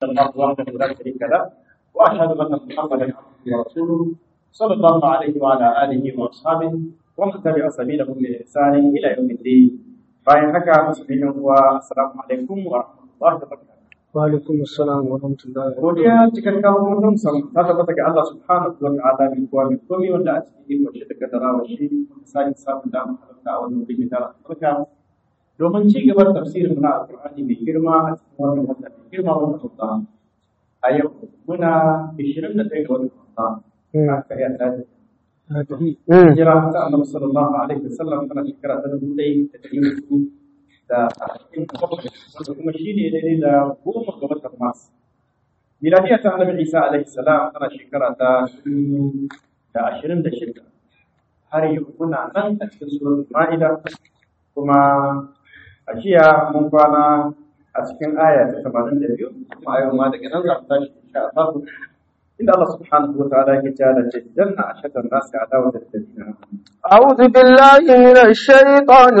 الله وحده لا شريك له واشهد ان محمدا عبده ورسوله صلى الله عليه وعلى اله واصحابه ومن تبع سبيلهم باحسان الى يوم الدين bayan haka musulmi uwa assalamu alaikum wa rahmatullahi wa barakatuh wa alaikum assalam wa rahmatullahi wa godiya cikin kawo mutum sam ta tabbata ga Allah subhanahu wa ta'ala mai kowa mai komai wanda a cikin ikon shi da kaddarawa shi muka sake samun damar halarta a wannan wuri da albarka domin ci gaba da tafsirin na alqur'ani mai girma a cikin wannan wata mai girma wannan wata a yau muna 21 ga watan wata ina kai Allah barakatuh hijira ta annabi sallallahu alaihi wasallam tana shekara ta dubu ɗaya da ɗari hudu da arba'in da bakwai wanda kuma shi ne daidai da goma ga watan mars miladiya ta annabi isa alaihi salam tana shekara ta dubu da ashirin da shida har yau muna nan a cikin suratul ma'ida kuma a jiya mun kwana a cikin aya ta tamanin da biyu kuma a yau ma daga nan za mu tashi insha Allah إن الله سبحانه وتعالى قال جدنا أشد الناس عداوة الذين آمنوا أعوذ بالله من الشيطان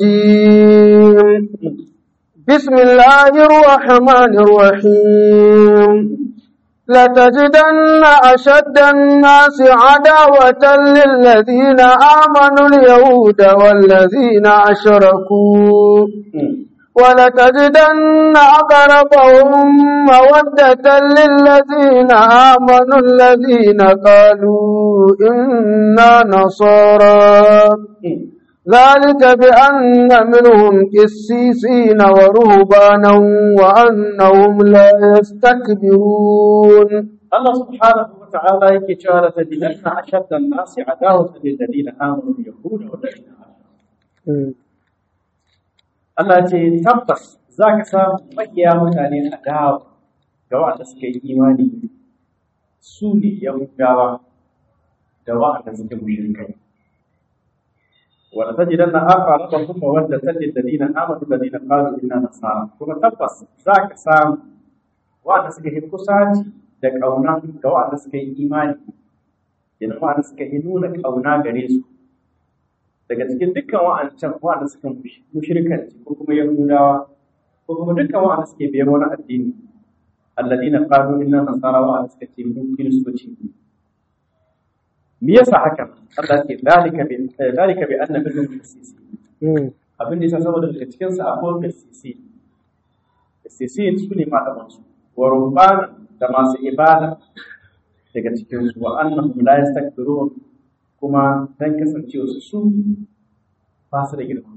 الرجيم بسم الله الرحمن الرحيم لتجدن أشد الناس عداوة للذين آمنوا اليهود والذين أشركوا ولتجدن أقربهم مودة للذين آمنوا الذين قالوا إنا نصارى ذلك بأن منهم قسيسين ورهبانا وأنهم لا يستكبرون الله سبحانه وتعالى يكتشف لتجدن أشد الناس عداوة للذين آمنوا اليهود والذين آمنوا Allah ce tabbas za ka samu makiya mutane a dawa ga waɗanda suka yi imani su ne Yahudawa da waɗanda suka mushrikai. Wanda ta jidan na aka raba kuma wanda ta ce dalilin amadu dalilin ƙaru ina nasara. Kuma tabbas za ka samu waɗanda suka yi kusaci da ƙauna ga waɗanda suka yi imani, yana waɗanda suka yi nuna ƙauna gare su. daga cikin dukkan wa'ancan wa'anda suka mushrikanci ko kuma yahudawa ko kuma dukkan wa'anda suke biyan wani addini alladina qalu inna nasara wa'anda suka ce mu kiristoci ne me yasa haka Allah ce dalika bi dalika bi anna minhum qissisi abin da yasa saboda daga cikin sa akwai qissisi qissisi su ne malaman su wa rubbana da masu ibada daga cikin su wa annahum la yastakbirun kuma don kasancewa su su ba su da girma.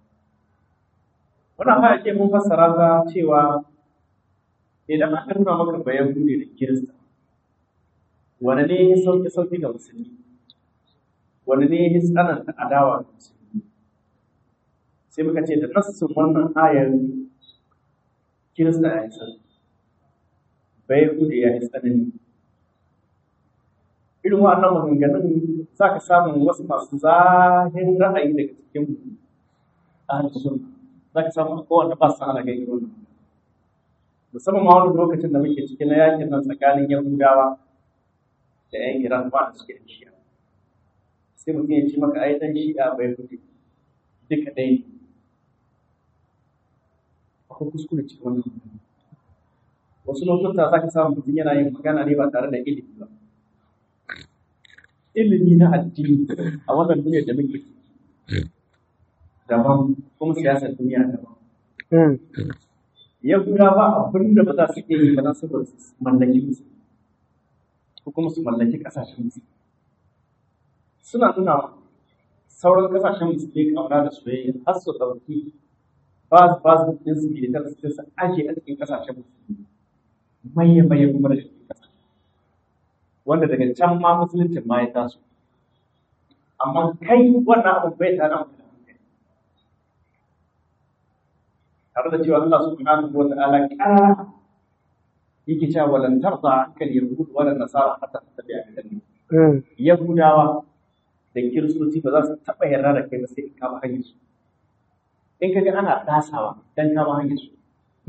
Wannan haya ce mun fassara ta cewa idan aka nuna maka bayan bude da Kirista, wani ne ya sauƙi sauƙi ga musulmi, wani ne ya tsananta adawa ga musulmi. Sai muka ce da nassin wannan ayar Kirista ya yi sauƙi, bayan bude ya yi tsanani. irin wa'annan maganganun za ka samu wasu masu zahin ra'ayi daga cikin ahlus za ka samu kowanne ba su ana gani wannan musamman ma wani lokacin da muke cikin na yakin nan tsakanin yahudawa da yan iran ba da suke shi'a sai mutum ya ce maka ai dan shi'a bai fito duka ɗaya ne akwai kuskure cikin wannan wasu lokuta za ka samu mutum yana yin magana ne ba tare da ilimi ba ilimi na addini a wannan duniyar da muke daban kuma siyasar duniya daban. Yahuda ba abin da ba za su iya yi ba za su mallaki musu ko kuma su mallaki ƙasashen musu. Suna nuna sauran ƙasashen musu ne ƙauna da soyayya har su ɗauki ba ba su ɗin su militar su su aje a cikin ƙasashen musu. Maye maye kuma da cikin ƙasashen. wanda daga can ma musuluncin ma ya taso amma kai wannan abin bai tare da hankali tare da cewa Allah subhanahu wa ta'ala kana yake cewa walan tarda ankal yahud wala nasara hatta tattabi'a millatan yahudawa da kiristoci ba za su taɓa yarda da kai ba sai in kama hanyar su in kaga ana dasawa dan kama hanyar su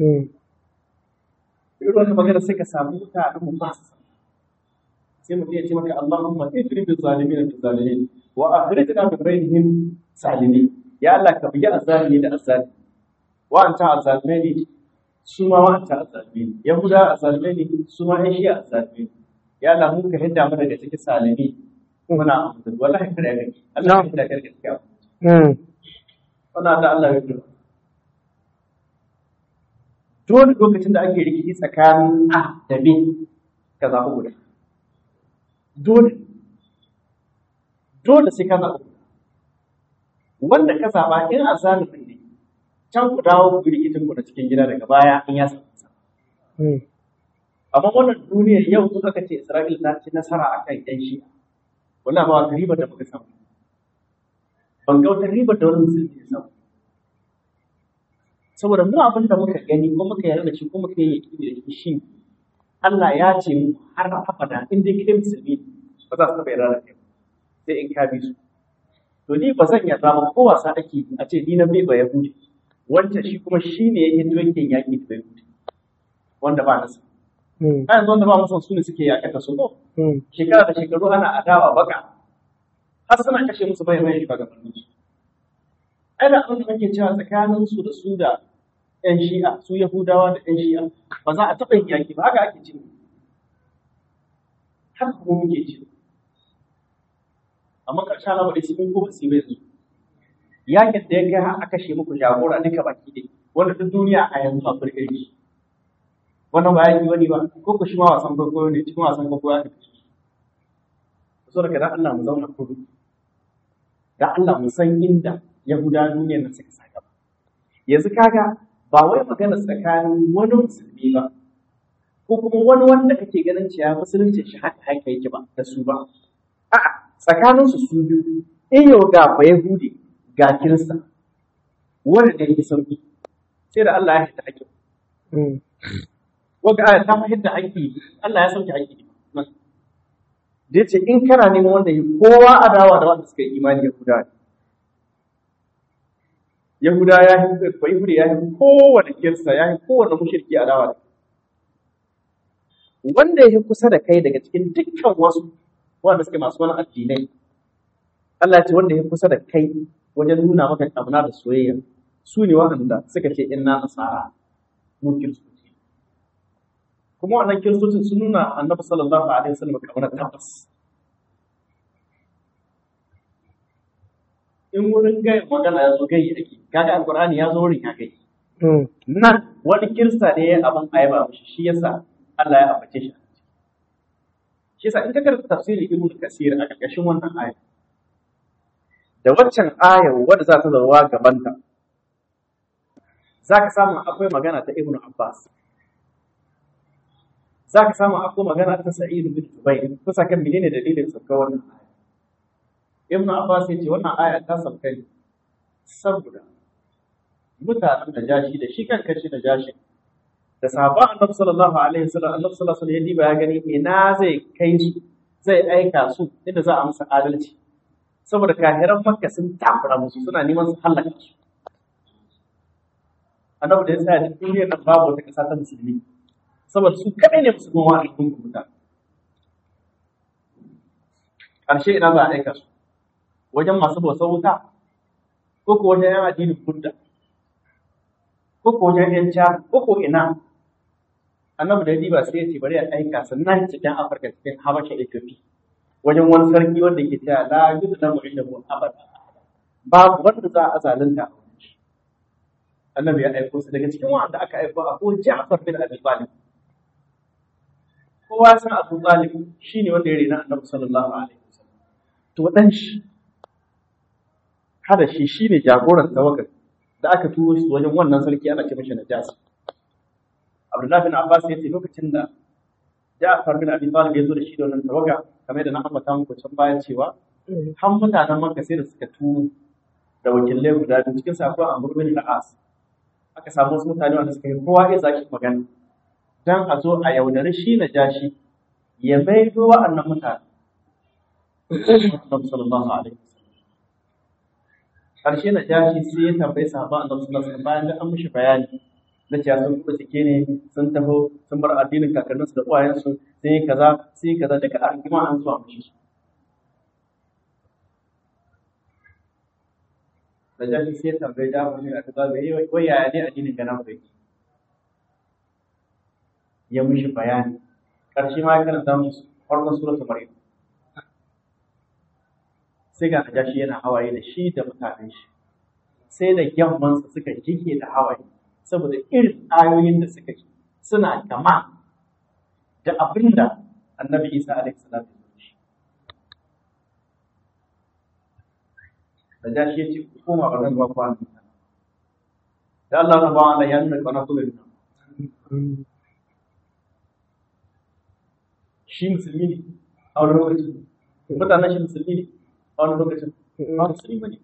irin wannan magana sai ka samu mutanen mu ba su sai mutum ya ce maka Allahumma idri bil zalimin bil zalimin wa akhrijna min bainihim salimin ya Allah ka bugi azzalimi da azzalimi wa anta azzalimai su ma wa'anta a zaɓe ne yahuda a zaɓe ne su ma yan shi'a a zaɓe ne ya Allah mun ka hidda mu daga cikin salami muna amfani wallahi kada ya gani Allah ya hidda ka daga cikin Mm. wannan da Allah ya hidda dole lokacin da ake rikici tsakanin a da b ka zaɓi guda dole dole sai ka zaɓi guda wanda ka zaɓa in a zalimin ne can ku dawo ku rikicin ku na cikin gida daga baya in ya samu Mm. amma wannan duniyar yau sun aka ce Isra'ila ta ci nasara a kan ‘yan shi wala ba wata ribar da muka samu ban ga wata ribar da wani musulmi ya samu saboda mu abin da muka gani ko muka yarda da shi ko muka yi yaƙini da shi shi Allah ya ce mu har abada in dai kai musulmi ne, ba za su taɓa yarda da kai ba, sai in ka bi su to ni ba zan yarda ba ko wasa ake yi a ce ni na bai ba yahudi wancan shi kuma shi ne ya hito yake yaƙi da yahudi wanda ba nasa Mm. a yanzu wanda ba musan su ne suke yaƙata su ko Mm. shekara da shekaru ana adawa baka har suna kashe musu bai mai shugabannin su ai da abin da kake cewa tsakanin su da su da yan shi'a su yahudawa da yan shi'a ba za a taɓa yin yaƙi ba haka ake cewa haka kuma muke ce amma ƙarshen lamari su kun kuma su yi su yakin da ya kai har a kashe muku jagora duka baki ɗaya wanda duk duniya a yanzu a furgirki shi wannan ba yaki wani ba ko ku shi ma wasan kwaikwayo ne cikin wasan kwaikwayo aka kashe shi so daga dan Allah mu zauna kudu da Allah mu san inda Yahuda duniyar nan suka saka ba yanzu kaga ba wai magana tsakanin wani musulmi ba ko kuma wani wanda kake ganin cewa musulunci shi haka haka yake ba da su ba a'a tsakanin su su biyu in yau ga ba Yahudi ga Kirista wanda da yake sauki sai da Allah ya hita ake Mm. wanda aya ta fahimta haƙƙi Allah ya sauke haƙƙi da ya ce in kana neman wanda yi kowa adawa da wanda suka yi imani Yahuda ne. Yahuda ya yi ba Yahudi ya yi kowane kirsa ya yi kowane mushriki adawa da wanda ya fi kusa da kai daga cikin dukkan wasu wanda suke masu wani addinai Allah ya ce wanda ya fi kusa da kai wajen nuna maka ƙauna da soyayya su ne waɗanda suka ce inna nasara mu kiristoci kuma wannan kiristocin sun nuna annabi sallallahu alaihi wasallam kamar tabbas in wurin gai magana ya zo gai ake kaga alqur'ani ya zo wurin ya gai Mm. nan wani kirista ne ya abin ayaba mishi shi yasa Allah ya ambace shi shi yasa in ka karanta tafsirin ibnu kasir a ƙarƙashin wannan aya da waccan ayar wadda za ta zauwa gabanta za ka samu akwai magana ta ibnu abbas za ka samu akwai magana ta sa'id bin jubair kusa kan menene dalilin sauka wannan aya ibnu abbas ya ce wannan aya ta sauka ne saboda mutanen da jashi da shi kan kashi da jashi da sahabban annabi sallallahu alaihi wasallam annabi sallallahu alaihi wasallam ya diba ya gani ina zai kai su zai aika su inda za a musu adalci saboda kahiran makka sun takura musu suna neman su halaka su annabi da ya sa duk duniyar nan babu wata ƙasa ta musulmi saboda su kaɗai ne musulman wa al'ummar kubuta ƙarshe ina za a aika su wajen masu bautar wuta ko ko wajen yan addinin budda ko ko wajen yan ca ko ko ina annabi da ya diba sai ya ce bari a aika su nan cikin afirka cikin habasha ethiopia wajen wani sarki wanda ke cewa la yuzlamu indahu abada babu wanda za a zalunta a wurin shi annabi ya aiko su daga cikin wanda aka aiko a ko Ja'far bin Abi Talib kowa san Abu Talib shine wanda ya rena annabi sallallahu alaihi wasallam to dan shi kada shi shine jagoran tawakkal da aka turo shi wajen wannan sarki ana ce mishi Najas Abdullah bin Abbas ya ce lokacin da Ja'far bin Abi Talib ya zo da shi da wannan tawaga kamar da na ambata muku can baya cewa har mutanen Makka sai da suka turo da wakilai guda biyu cikin sa akwai Amr bin al-As aka samu wasu mutane wanda suka yi kowa iya zaki magana dan a zo a yaudari shi na jashi ya maido wa'annan mutane Annabi sallallahu alaihi wasallam karshe na jashi sai ya tambayi sahaba Annabi sallallahu alaihi wasallam bayan da an mishi bayani na cewa sun kuma cike ne sun taho sun bar addinin kakanninsu da uwayensu sun yi kaza sun yi kaza duka a rigima an zuwa mishi su da jashi sai ya tambayi da wani a kaza bai wai yaya ne addinin gana ku yake ya mishi bayani ƙarshe ma ya karanta musu farkon suratul maryam sai ga najashi yana hawaye da shi da mutanen shi sai da gyammansa suka jike da hawaye saboda irin ayoyin da suka ji suna kama da abin da annabi isa alaihi salatu shi najashi ya ce ku koma ba zan ba ku hannu da Allah na ba Allah ya nuna kwana kuma nuna shi musulmi ne a wani lokacin mutanen shi musulmi ne a wani lokacin ba musulmi ne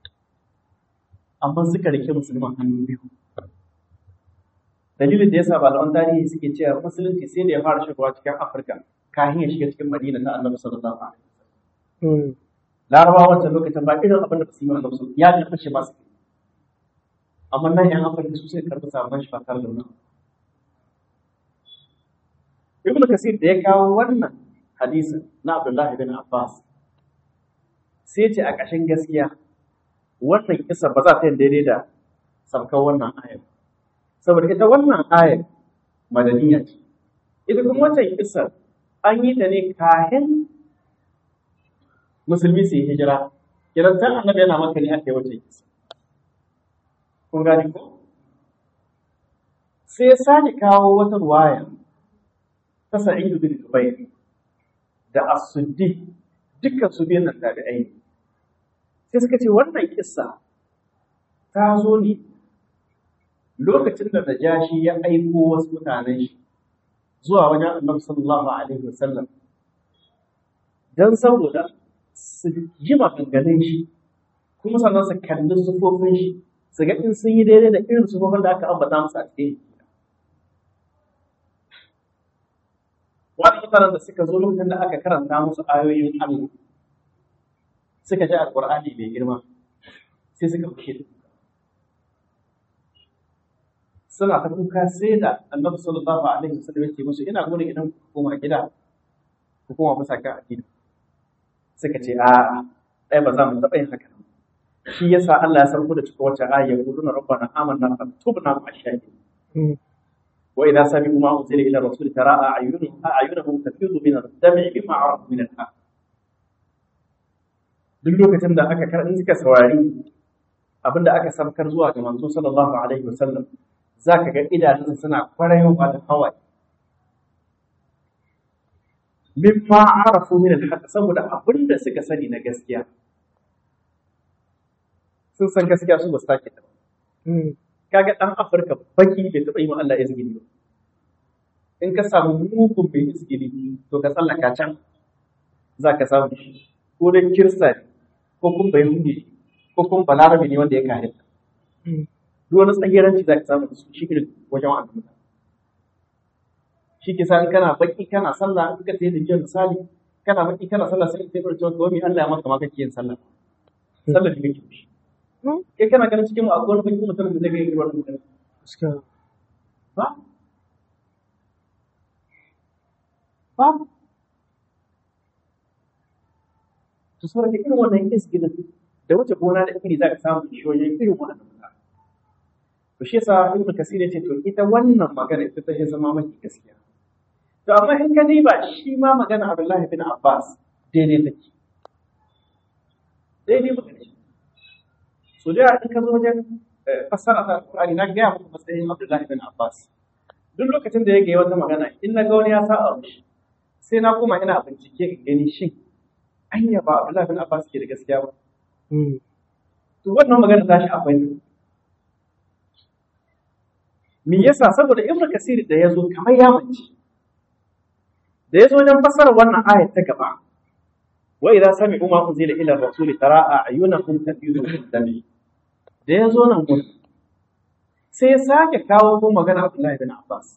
amma suka rike musulman hannu biyu dalilin da yasa malaman tarihi suke cewa musulunci sai da ya fara shigowa cikin afirka kafin ya shiga cikin madina ta annabi sallallahu alaihi wasallam larabawa wancan lokacin ba irin abin da ba su yi annabi sallallahu ya karɓi shi ba su amma nan yan afirka su sai karɓi sabon shi ba tare da wannan ibnu kasir da ya kawo wannan hadisin na abdullahi bin abbas sai ce a ƙashin gaskiya wannan kisa ba za ta yi daidai da saukar wannan ayar saboda ita wannan ayar madaniya ce ita kuma wancan kisa an yi ta ne kayan musulmi su yi hijira kiran san annabi yana maka ne aka yi wancan kisa kun gane ko sai ya sake kawo wata ruwaya ta sa'idu bin jubair da as-suddi dukkan su biyan nan tabi'ai ne sai suka ce wannan kissa ta zo ne lokacin da Najashi ya aiko wasu mutanen shi zuwa wajen Annabi sallallahu alaihi wasallam dan saboda su ji maganganun shi kuma sannan su kalli sufofin shi su ga in sun yi daidai da irin sufofin da aka ambata musu a cikin wani mutanen da suka zo lokacin da aka karanta musu ayoyin Allah suka ji alƙur'ani mai girma sai suka fushe da kuka suna ta kuka sai da annabi sallallahu alaihi wasallam ya ce musu ina gudun idan ku koma gida ku koma bisa kan addini suka ce a ai ba za mu taɓa yin haka shi yasa Allah ya sarko da cika wacce aya ya kudu na rabbana amanna faktubna ma shahidin wa idza sami'u ma unzila ila rasuli tara a'yunuhum a'yunuhum tafidu min ad-dam'i bima arafu min al-haq duk lokacin da aka kar in suka saurari abin da aka samkar zuwa ga manzo sallallahu alaihi wasallam zaka ga idanunsa suna kwarayowa da hawaye mimma arafu min al saboda abin da suka sani na gaskiya sun san gaskiya su ba su take ta kaga dan Afirka baki bai taɓa yi wa Allah izgini ba in ka samu mugun bai izgini to ka tsallaka can za ka samu shi ko dai kirista ne ko kun bai hundi ko kun balarabe ne wanda ya kare ta duk wani tsagiranci za ka samu da su shi irin wajen wa'anda mutane shi ke sa in kana baki kana sallah in ka tayi da jiya misali kana baki kana sallah sai ka tayi da wani Allah ya maka ma kake yin sallah sallah da kake shi kai kana ganin cikin mu akwai wani baki mutum da zai ga irin wannan mutum ba ba to saboda irin wannan isgilin da wuce gona da iri za ka samu shoyin irin wannan mutane to shi yasa ibnu kasir ya ce to ita wannan magana ita ta zama mafi gaskiya to amma in ka diba shi ma magana Abdullahi bin Abbas daidai take daidai magana shi so da in ka zo wajen fassara ta Qur'ani na ga muku matsayin Abdullahi bin Abbas duk lokacin da ya ga wata magana in na ga wani ya sa a mishi sai na koma ina bincike in gani shin anya ba Abdullahi bin Abbas ke da gaskiya ba to wannan magana ta shi akwai me yasa saboda Ibn Kasir da ya zo kamar ya mace da ya zo wajen fassara wannan ayat ta gaba wa idza sami'u ma unzila ila rasuli tara a'yunahum tafidu min dami da ya zo nan gurin sai ya sake kawo ko magana Abdullahi bin Abbas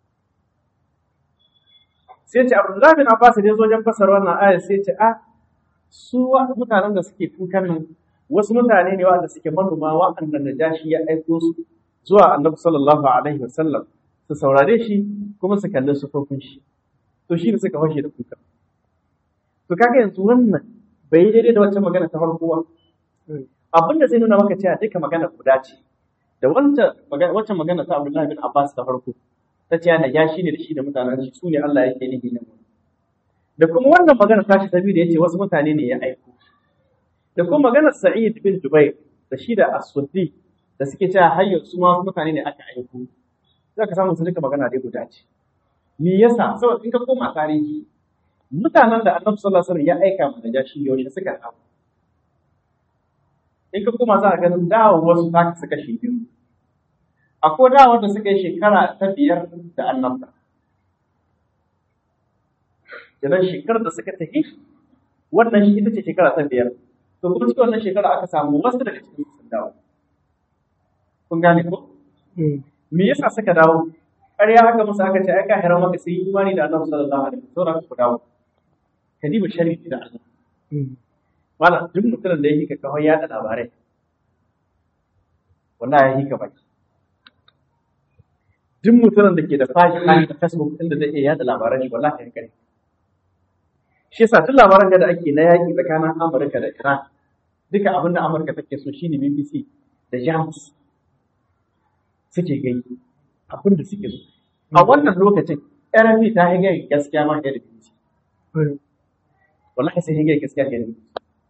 sai ce Abdullahi bin Abbas da ya zo wajen fassara wannan ayat sai ce a su mutanen da suke kukan nan wasu mutane ne wanda suke manoma wa'anda Najashi ya aiko su zuwa Annabi sallallahu alaihi wasallam su saurare shi kuma su kalli sufofin shi to shi ne suka fashe da kuka to kaga yanzu wannan bai daidai da wancan magana ta farko ba abin da zai nuna maka cewa duka magana guda ce da wancan magana wancan magana ta Abdullahi bin Abbas ta farko ta ce na ya shi ne da shi da mutanen shi su ne Allah yake nufi nan da kuma wannan magana ta shi sabi da yace wasu mutane ne ya aiko da kuma maganar Sa'id bin Jubair da shi da As-Suddi da suke cewa hayyar su ma wasu mutane ne aka aiko za ka samu su duka magana dai guda ce me yasa saboda in ka koma tarihi mutanen da Annabi sallallahu alaihi wasallam ya aika mu da jashi yaushe suka samu in ka koma za ka ganin dawo wasu ta kasu kashi biyu akwai dawar da suka yi shekara ta biyar da annabta idan shekarar da suka tafi wannan shi ita ce shekara ta biyar to kuma cikin wannan shekara aka samu wasu daga cikin sun dawo kun gane ko me yasa suka dawo ƙarya haka musu aka ce ai ka hira maka sai imani da annabi sallallahu alaihi wasallam ku dawo ka diba sharri da Allah Malam duk mutumin da yake kawai yaɗa labarai, wallahi ya yi ka baki. Duk mutumin da ke da fashi a Facebook inda zai iya yaɗa labaran shi wallahi ya kai. Shi yasa duk labaran da ake na yaƙi tsakanin Amurka da Iran, duka abin da Amurka take so shine BBC da Jamus suke gani abin da suke so. A wannan lokacin, RFI ta hige gaskiya ma da BBC. Wallahi sai hige gaskiya da BBC.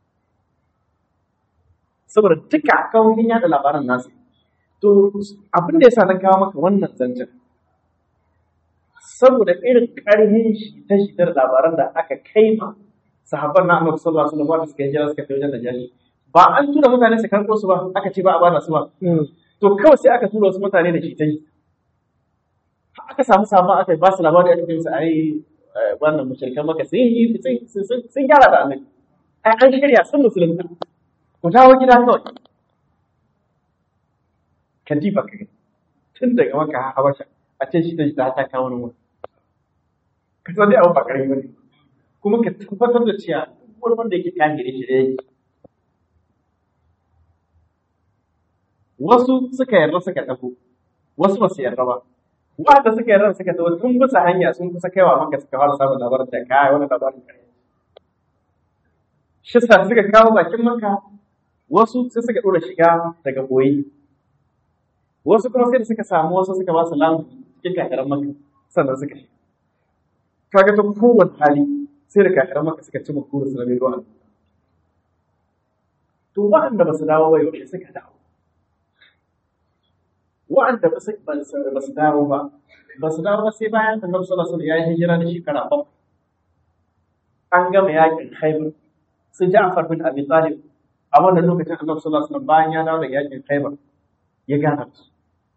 saboda duka kawai yada labaran nasu to abin da yasa na kawo maka wannan zancen saboda irin ƙarfin shi ta shitar labaran da aka kai ma sahabban na Annabi sallallahu alaihi wasallam suka hijira suka tafi wajen Najashi ba an tura mutane su karɓo su ba aka ce ba a bada su ba to kawai sai aka tura wasu mutane da shi ta yi aka samu sabon aka ba su labari aka kai su ai wannan mushrikan maka sun yi sun gyara da annabi ai an shirya sun musulunta ku dawo gida kawai katifa ka gani tun daga maka habasha a ce shi da shi ta kawo wani wani ka san dai abu ba karami bane kuma ka tabbatar da cewa wani wanda yake kan gare shi da yake wasu suka yarda suka tafi wasu ba su yarda ba wanda suka yarda suka tafi tun bisa hanya sun kusa kaiwa maka suka fara samun labarin da kai wani labarin kare shi sa suka kawo bakin maka wasu sai suka ɗora shiga daga boye wasu kuma sai da suka samu wasu suka ba su lamu cikin kakarar maka sannan suka shiga kaga ta kowane hali sai da kakarar maka suka ci makuru su rabe ruwan to waɗanda ba su dawo ba yaushe suka dawo waɗanda ba su dawo ba ba su dawo ba sai bayan annabi sallallahu alaihi wasallam ya yi hijira da shekara bakwai an gama yakin Khaibar su Ja'far bin Abi Talib a wannan lokacin Annabi sallallahu alaihi wasallam bayan ya dawo daga yakin Khaibar ya gana su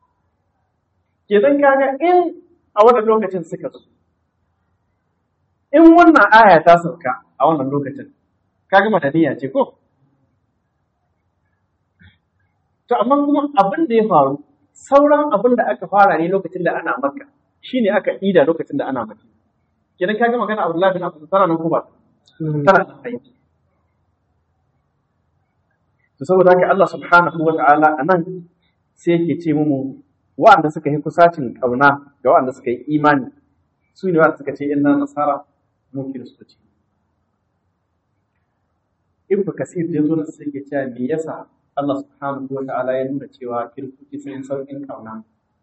kenan kaga in a wannan lokacin suka zo in wannan aya ta sauka a wannan lokacin kaga madaniya ce ko to amma kuma abin da ya faru sauran abin da aka fara ne lokacin da ana makka shine aka ida lokacin da ana makka kenan kaga magana Abdullahi bin Abbas tana nan ko ba tana nan aiki to saboda haka Allah subhanahu wa ta'ala anan sai yake ce mu wa'anda suka yi kusacin kauna ga wa'anda suka yi imani su ne wa'anda suka ce inna nasara mu kiristoci ibnu kasir da zo da sai ke cewa me yasa Allah subhanahu wa ta'ala ya nuna cewa kiristoci sun yi sauƙin kauna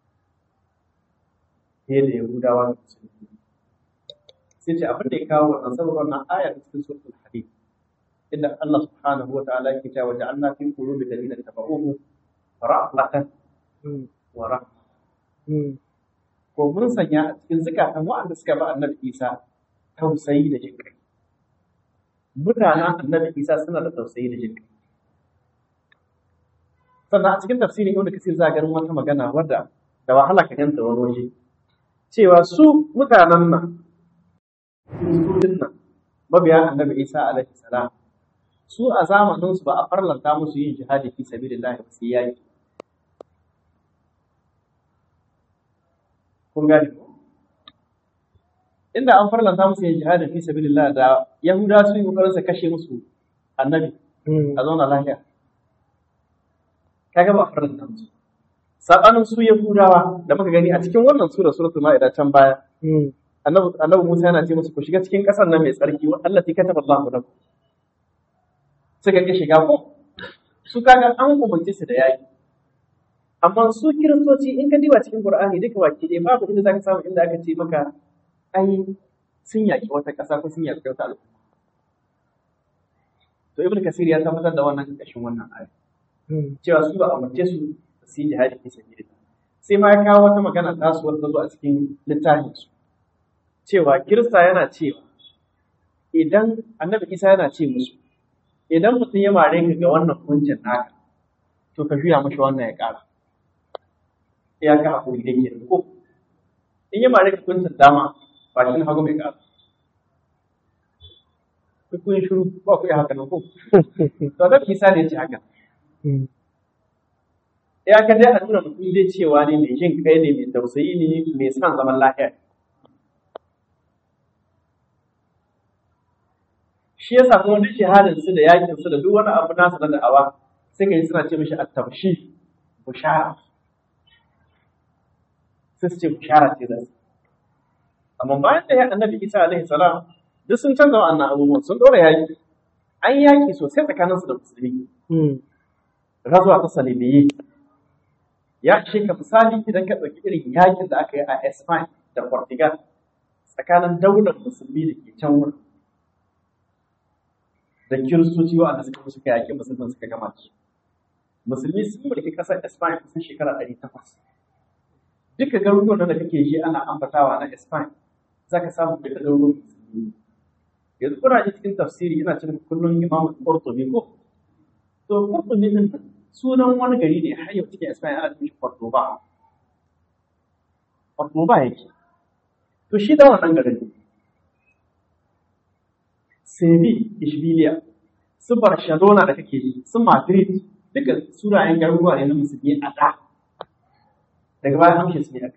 fiye da yahudawa da musulmi sai ce abin da ya kawo wannan saboda wannan aya ta cikin suratul hadid inda Allah subhanahu wa ta'ala yake cewa ja'alna fi qulubi alladhina tabauhu rahmatan wa rahma ko mun sanya a cikin zukatan waɗanda suka ba annabi Isa tausayi da jinkai mutanen annabi Isa suna da tausayi da jinkai sannan a cikin tafsiri wanda kasir za ganin wata magana wadda da wahala ka ganta wani waje cewa su mutanen nan kiristocin nan mabiya annabi Isa alaihi salam su a zamanin su ba a farlanta musu yin jihadi fi sabilillah ba sai yaki kun gane ko inda an farlanta musu yin jihadi fi sabilillah da yahuda su yi kokarin su kashe musu annabi a zauna lafiya kaga ba a farlanta musu sabanin su yahudawa da muka gani a cikin wannan sura suratul ma'ida can baya annabi Musa yana ce musu ku shiga cikin ƙasar nan mai tsarki wa Allah ta kataba Allahu lakum suka ki shiga ko su kaga an umarce su da yaki amma su kiristoci in ka diba cikin qur'ani duka baki ɗaya babu inda zaka samu inda aka ce maka ai sun yaƙi wata ƙasa ko sun yaƙi wata al'umma to ibn kasir ya tabbatar da wannan ƙarƙashin wannan aya cewa su ba a umarce su su yi jihadi fi sabilillah sai ma ya kawo wata magana ta su wanda zo a cikin littafin su cewa kirista yana cewa idan annabi isa yana ce musu idan mutum ya mare ka ga wannan hukuncin naka to ka juya mashi wannan ya ƙara ya ka hakuri da ke ko in ya mare ka hukuncin dama ba shi na hagu mai ƙara ku kun shiru ba ku yi haka nan ko to annabi isa ne ya ce haka ya ka dai a nuna mutum dai cewa ne mai jin kai ne mai tausayi ne mai son zaman lafiya shi yasa kuma duk shahadar su da yakin su da duk wani abu nasu na da'awa sai ka yi suna ce mishi at-tabshi bushara sai su ce bushara ce da su amma bayan da ya annabi Isa alaihi salam duk sun canza wa'annan abubuwan sun dora yaki an yaki sosai tsakaninsu da musulmi razuwa ta salibiyyi ya ce ka misali idan ka ɗauki irin yakin da aka yi a Spain da Portugal tsakanin daular musulmi da ke can wurin da kiristoci waɗanda suka suka yaƙi musulmin suka gama su musulmi sun mulki ƙasar Spain kusan shekara ɗari takwas duka garuruwan da kake ji ana ambatawa na Spain za ka samu duka garuruwan musulmi yanzu kuna ji cikin tafsiri ina cikin kullum imamu Qurtubi ko to Qurtubi din sunan wani gari ne har yau cikin Spain ana cikin Cordoba Cordoba yake to shi da wannan garin ne Seville, Ishbiliya, su Barcelona da kake ji, su Madrid, duka sunayen garuruwa ne na musulmi a da. Daga baya amshe su ne aka.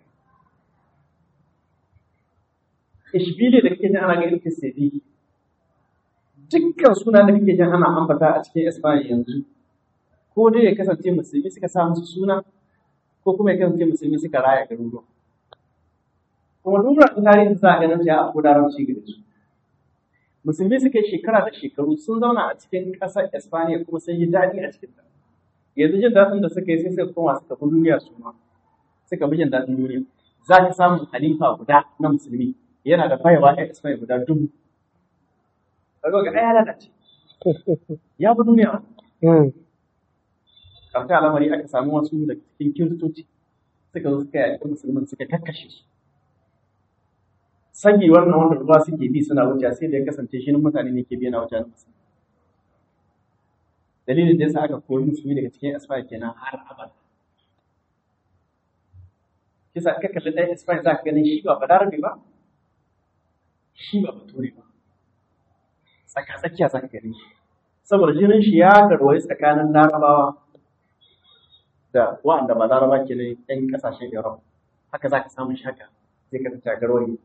Ishbiliya da kake jin ana ganin ta Seville. Dukkan suna da kake jin ana ambata a cikin Espanya yanzu. Ko dai ya kasance musulmi suka sa musu suna, ko kuma ya kasance musulmi suka raya garuruwa. Kuma duk da tarihin za a ganin ya a kudaranci gare su. musulmi suka yi shekara da shekaru sun zauna a cikin ƙasar Espanya kuma sun yi daɗi a cikin ta. Yanzu jin daɗin da suka yi sai suka koma suka bi duniya su ma suka bi jin daɗin duniya. Za ka samu halifa guda na musulmi yana da bayawa a Espanya guda dubu. Kaga ga ɗaya lalace. Ya bi duniya. Karta al'amari aka samu wasu da cikin kiristoci suka zo suka yaƙi musulmin suka kakkashe su. sagi wannan wanda ruwa suke bi suna wuce sai da ya kasance shi mutane ne ke biya na wajen musu dalilin da yasa aka kori musulmi daga cikin asfaya kenan har abada kisa ka kalli ɗaya asfaya za ka ganin shi ba balarabe ba shi ba bature ba tsaka tsakiya za ka gani shi saboda jinin shi ya garwaye tsakanin larabawa da wa'anda ba laraba ke ne yan kasashen Europe haka za ka samu shaka sai ka ta garwaye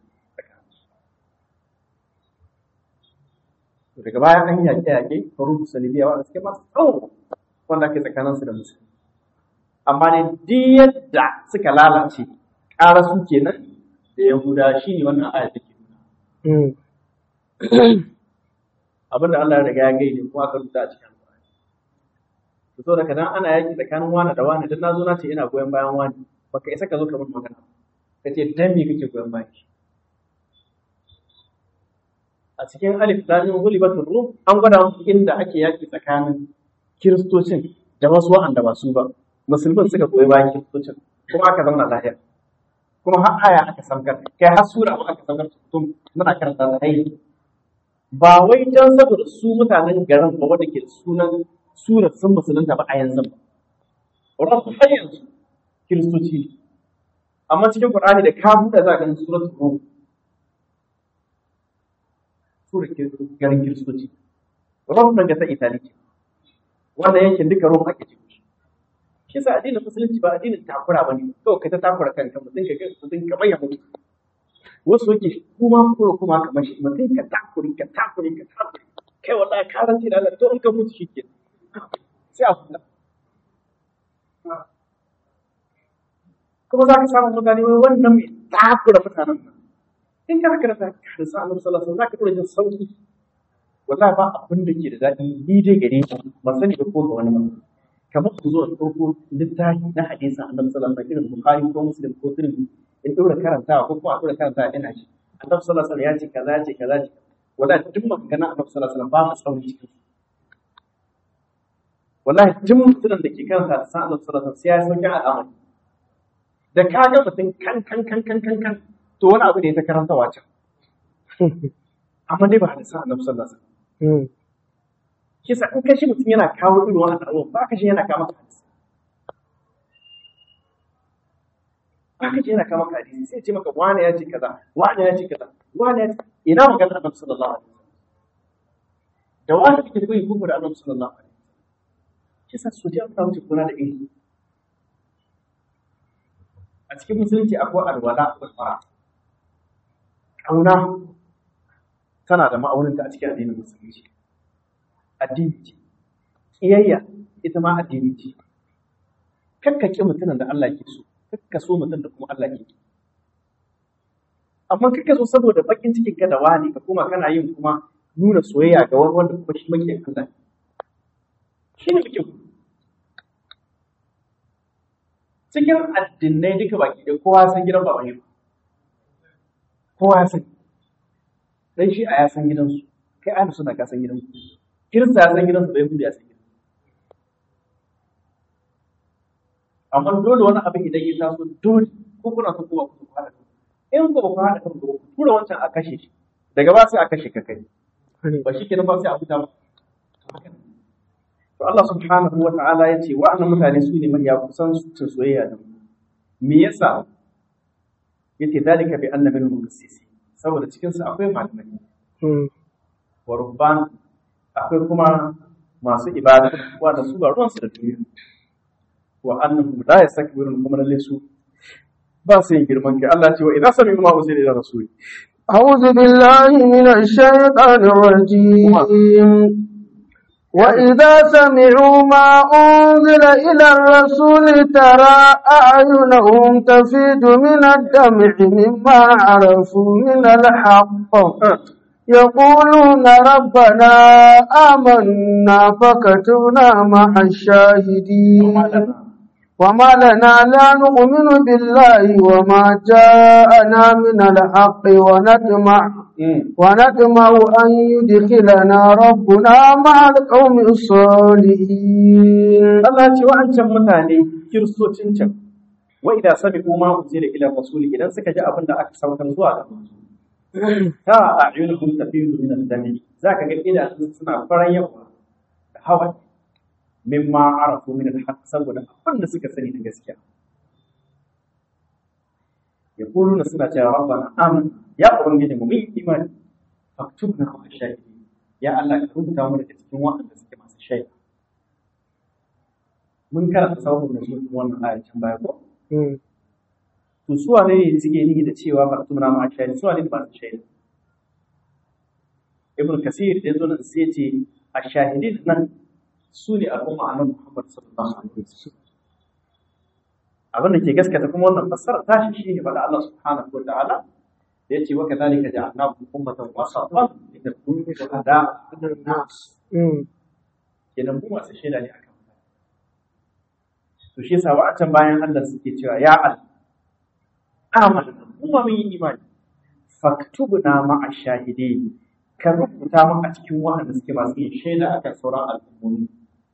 daga baya an yaƙe yaƙe faru salibiya wanda suke masu tsawo wanda ake tsakanin su da musulmi amma ne duk yadda suka lalace ƙara su kenan da yahuda shi ne wannan aya take nuna abinda Allah ya riga ya gaide kuma aka rubuta a cikin Alƙur'ani to so daga nan ana yaƙi tsakanin wani da wani dan na zo na ce ina goyon bayan wani baka isa ka zo ka mun magana ka ce dan me kake goyon bayan shi a cikin alif lamim ghulibatur rum an gwada musu inda ake yaki tsakanin kiristocin da wasu wa'anda ba su ba musulmin suka koyi bayan kiristocin kuma aka zauna lafiya kuma har aya aka saukar kai har sura ma aka saukar tun muna karanta da hai ba wai dan saboda su mutanen garin ba wanda ke sunan sura sun musulunta ba a yanzu ba rabu har yanzu kiristoci ne amma cikin qur'ani da ka buɗe za ka ganin suratul rum tura garin kiristoci rom nan ga ta itali ce wannan yankin duka rom ake ce shi sa addinin musulunci ba addinin takura ba ne kawai ka ta takura kanka mutum ka mutum ka bayyana mutu wasu yake kuma kuma kuma kamar shi mutum ka takuri ka takuri ka takuri kai wallahi karanci da Allah to in ka mutu shi ke sai a kula kuma za ka samu mutane wai wannan mai takura mutanen nan in kana karanta hadisan Annabi sallallahu alaihi wasallam zaka tura jin sauki wallahi ba abin da ke da daɗi ni dai gare ni ban sani ba ko ga wani ba kamar ku zo da ɗauko littafi na hadisin annabi sallallahu alaihi wasallam irin bukhari ko muslim ko tirmidhi in ɗora karantawa ko kuma a ɗora karantawa ina shi annabi sallallahu alaihi wasallam ya ce kaza ya ce kaza ya ce wala duk maganganun annabi sallallahu alaihi wasallam ba mu tsauri cikin su wallahi duk mutumin da ke karanta da sa'an annabi sallallahu alaihi wasallam sai ya sauke al'amari da ka ga mutum kan kan kan kan kan kan to wani abu ne ta karanta wacan amma dai ba hadisan annabi sallallahu alaihi wasallam kisa in kashi mutum yana kawo irin wannan abubuwan ba ka shi yana kama ka hadisi ba ka shi yana kama ka hadisi sai ce maka wane ya ce kaza wane ya ce kaza wane ya ce ina magana annabi sallallahu alaihi wasallam da wani kake koyi kuku da annabi sallallahu alaihi wasallam kisa su ji an wuce kuna da ilimi a cikin musulunci akwai alwala akwai fara kauna tana da ma'auninta a cikin addinin musulunci addini ce ƙiyayya ita ma addini ce kakka ƙi mutumin da Allah ke so kakka so mutum da kuma Allah ke so amma kakka so saboda bakin cikin ka da wani ka kuma kana yin kuma nuna soyayya ga wani wanda kuma shi makiyan Allah shi ne muke cikin addinai duka baki da kowa san gidan baban yi kowa ya san dan shi a ya san gidansu kai ana suna ka san gidansu kirista ya san gidansu bai hudu ya san gidansu amma dole wani abin idan ya taso dole ko kuna son kuma ku haɗa in ba ku haɗa kan ku tura wancan a kashe shi daga ba sai a kashe ka kai ba shi kenan ba sai a fita ba to Allah subhanahu wa ta'ala ya ce wa'annan mutane su ne mafiya kusan cin soyayya da mu me yasa yace dalika bi anna minhum qissisi saboda cikin su akwai malamai wa rubban akwai kuma masu ibada wanda su ba ruwansu da duniya wa annahum la yastakbirun kuma lalle su ba su yin girman kai Allah ce wa idza sami'u ma usila ila rasuli أعوذ بالله من الشيطان الرجيم وإذا سمعوا ما أنزل إلى الرسول ترى أعينهم تفيد من الدمع مما عرفوا من الحق يقولون ربنا آمنا فكتبنا مع الشاهدين وما لنا لا نؤمن بالله وما جاءنا من الحق ونطمع ونطمع أن يدخلنا ربنا مع القوم الصالحين Allah ce wa'ancan mutane kiristocin can wa idan sami'u ma unzila ila rasuli idan suka ji abin da aka saukar zuwa ga manzo ta a'yunuhum tafidu min ad-dami zaka ga idanun suna faran yawa da hawa mimma arafu min al-haq saboda abin da suka sani da gaskiya yaquluna suna cewa rabbana amin ya ubangiji mu yi imani faktubna ma shahidi ya Allah ka rubuta mu daga cikin waɗanda suke masu shaida mun karanta sabon da su wannan ayatun baya ko to su wane ne suke nihi da cewa faktubna ma shahidi su wane ne masu shaida ibn kasir da zo nan sai ce ashahidin nan su ne al'umma annabi Muhammad sallallahu alaihi wasallam abin da ke gaskata kuma wannan fassara tashi shine faɗa Allah subhanahu wa ta'ala da yace wa kadhalika ja'alnakum ummatan wasatan litakunu shuhada 'ala an-nas kenan mu masu shaida ne akan to shi yasa wa'atan bayan Allah suke cewa ya Allah amanna kuma mun yi imani faktubna ma'a shahidin ka rubuta mu a cikin waɗanda suke masu yin shaida akan sauran al'ummomi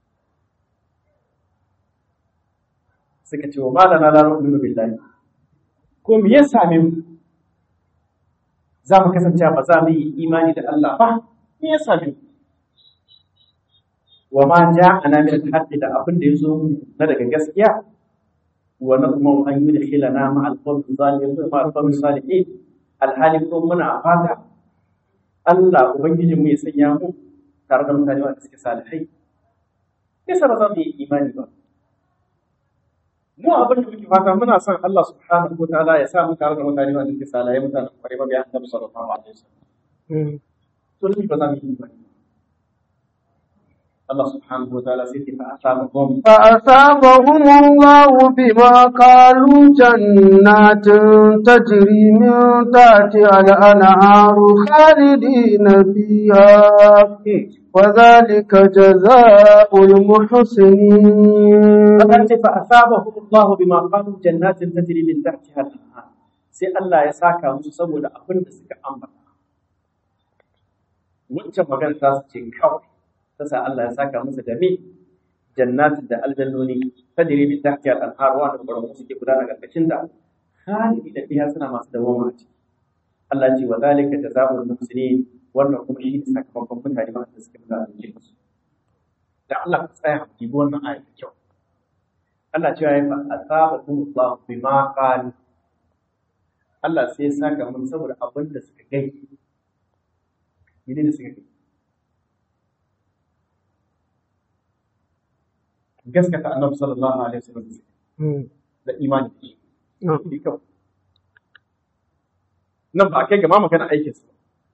suka ce wa malana la nu'minu billahi ko me ya same mu za mu kasance ba za mu yi imani da Allah ba me ya same mu wa ma ja'ana min al-haqqi da abin da yazo mu na daga gaskiya wa nadmu an yudkhilana ma al-qawmi zalimin ma al-qawmi salihin alhali ko muna fata Allah ubangijin mu ya sanya mu tare da mutane wanda suke salihai yasa ba za mu yi imani ba mu abin da muke fata muna son Allah subhanahu wa ta'ala ya sa mu tare da mutane wanda suke salihai mutanen kwarai mabiya annabi sallallahu alaihi wasallam to ni ba za mu yi imani Allah subhanahu wa ta'ala sai ta asabahum فأثابهم الله بما قالوا جنات تجري من تحتها الأنهار خالدين فيها وذلك جزاء المحسنين Allah ce fa asabahum Allah bima qalu jannatin tajri min tahtiha al-anhar sai Allah ya saka musu saboda abin da suka ambata wancan magana ta su ce kawai ta sa Allah ya saka musu da me jannatin da aljannoni tajri min tahtiha al-anhar wa da ƙoramu suke gudana karkashin da khalidi da fiha suna masu dawama a ciki Allah ce wa zalika jazaa'ul muhsinin wannan kuma shi ne sakamakon mutane ba da suke da su da Allah ka tsaya ki bi wannan ayat da kyau Allah cewa ya fa asabakum Allah bima qalu Allah sai ya saka mun saboda abin da suka gai mene ne suka gai gaskata annabi sallallahu alaihi wasallam da imani da shi shi kawai nan ba a kai ga ma magana aikin su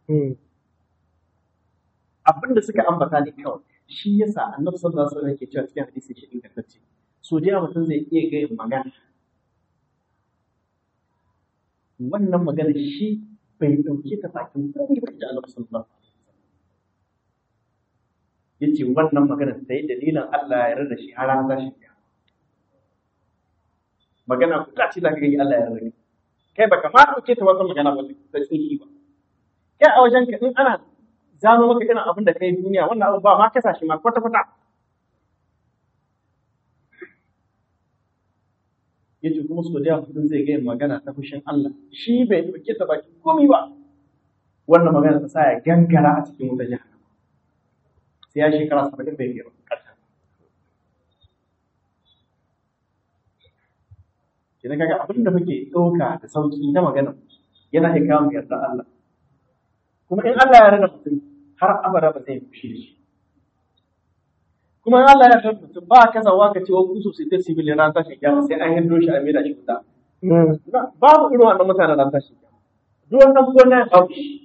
abin da suka ambata ne kawai shi yasa annabi sallallahu alaihi wasallam yake cewa cikin hadisi shi ingantacce so da yawa mutum zai iya gaya magana wannan magana shi bai ɗauke ta bakin komai ba ji Allah sallallahu alaihi wasallam yace wannan magana sai dalilin Allah ya yarda shi har an tashi magana ku ta ce zaka ga Allah ya yarda kai baka ma ɗauke ta wata magana ba ta tsiri ba kai a wajen ka in ana zano maka irin abin da kai duniya wannan abin ba ma kasa shi ma kwata kwata yace kuma so da mutum zai gaya magana ta fushin Allah shi bai dauke ta baki komai ba wannan magana ta sa ya gangara a cikin wuta jahannama sai ya shekara saba'in bai gaba ƙasa idan kaga abin da muke ɗauka da sauki na magana yana iya kawo yarda Allah kuma in Allah ya rada mutum har abada ba zai fushi da shi kuma in Allah ya rada mutum ba ka zawa ka ce wa kusu sai ta civil ran tashin kiyama sai an hindo shi a mera shi wuta babu irin wannan mutanen ran tashin kiyama duk wannan gona ya babu shi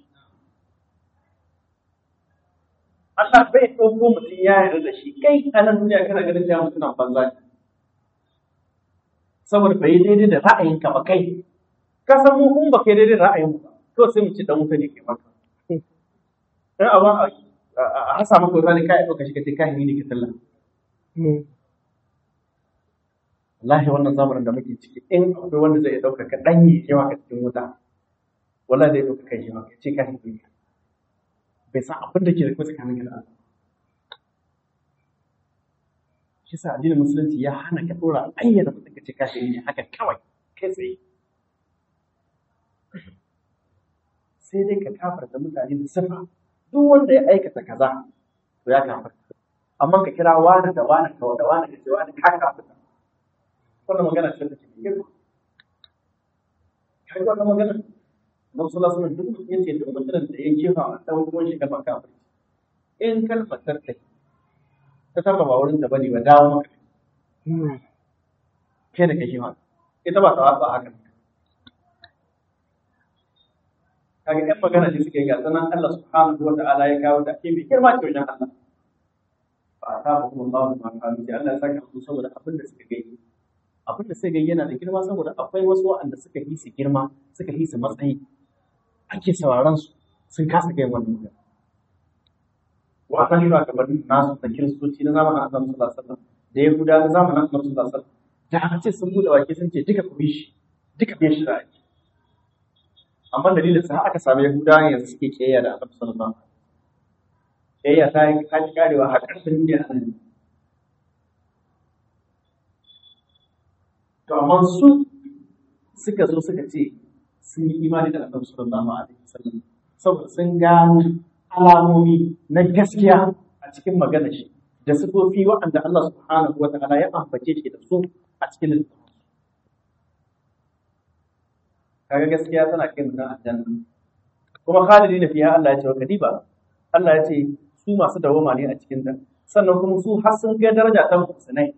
Allah bai ɗauko mutum ya yarda da shi kai a nan duniya kana ganin cewa mutum banza ne saboda bai daidai da ra'ayinka ba kai ka san mu kun ba kai daidai da ra'ayin ba to sai mu ci dan wuta ne ke maka in abin a hasa maka wuta ne kai ɗauka shi ka ce kai ne ke sallah wallahi wannan zamanin da muke ciki in akwai wanda zai ɗauka ka ɗanye yawa ka cikin wuta wallahi zai ɗauka kai shi ma ka ce kai ne bai san abin da ke da kuma tsakanin da Allah shi sa addinin musulunci ya hana ka dora ayyana mutum ka ce kafiri ne haka kawai kai tsaye sai dai ka kafarta mutane da sifa duk wanda ya aikata kaza to ya kafarta amma ka kira wani da wani ka da wani ka ce wani ka kafarta wannan magana ce da ke girma kai wannan magana na sallallahu alaihi duk mutum yace duk mutumin da ya jefa a dan uwan shi kalmar kafiri in kalmar tarkai ta saba ba wurin da bane ba dawo maka kai da kake ma ita ba ta wasa haka kaga ɗan magana ne suke ga sanan Allah subhanahu wa ta'ala ya kawo ta ke mai girma ce wajen Allah ba ta ba kuma Allah ma kawo ce Allah ya saka su saboda abin da suka gani abin da suka gani yana da girma saboda akwai wasu waɗanda suka yi su girma suka yi su matsayi ake sauraron su sun kasa kai wannan magana wannan yana kamar nasu da kiristoci na zamanin annabi sallallahu alaihi wasallam da yahuda na zamanin annabi sallallahu alaihi wasallam da aka ce sun bude wake sun ce duka ku bi shi duka bi shi da ake amma dalilin sa aka samu yahuda yanzu suke kiyaya da annabi sallallahu alaihi wasallam kiyaya ta yi ta ki karewa har ƙarshen duniya a nan to amma su suka zo suka ce sun yi imani da annabi sallallahu alaihi wasallam saboda sun gano alamomi na gaskiya a cikin magana shi da sifofi waɗanda Allah subhanahu wa ta'ala ya ambace shi da su a cikin littafin kaga gaskiya tana kai mutum aljanna kuma khalidi na fiya Allah ya ce wa kadiba Allah ya ce su masu dawama ne a cikin ta sannan kuma su har sun kai daraja ta muhsinai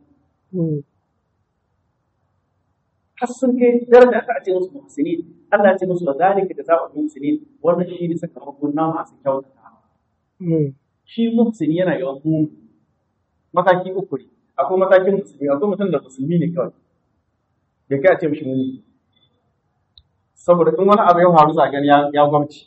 har sun kai daraja ta a ce musu muhsinin Allah ya ce musu wa zalika jazaa'ul muhsinin wannan shi ne sakamakon na masu kyautata shi muhsini yana yawan mu mataki uku ne akwai matakin musulmi akwai mutum da musulmi ne kawai bai kai a ce mishi muni saboda in wani abu ya faru za gani ya gwamci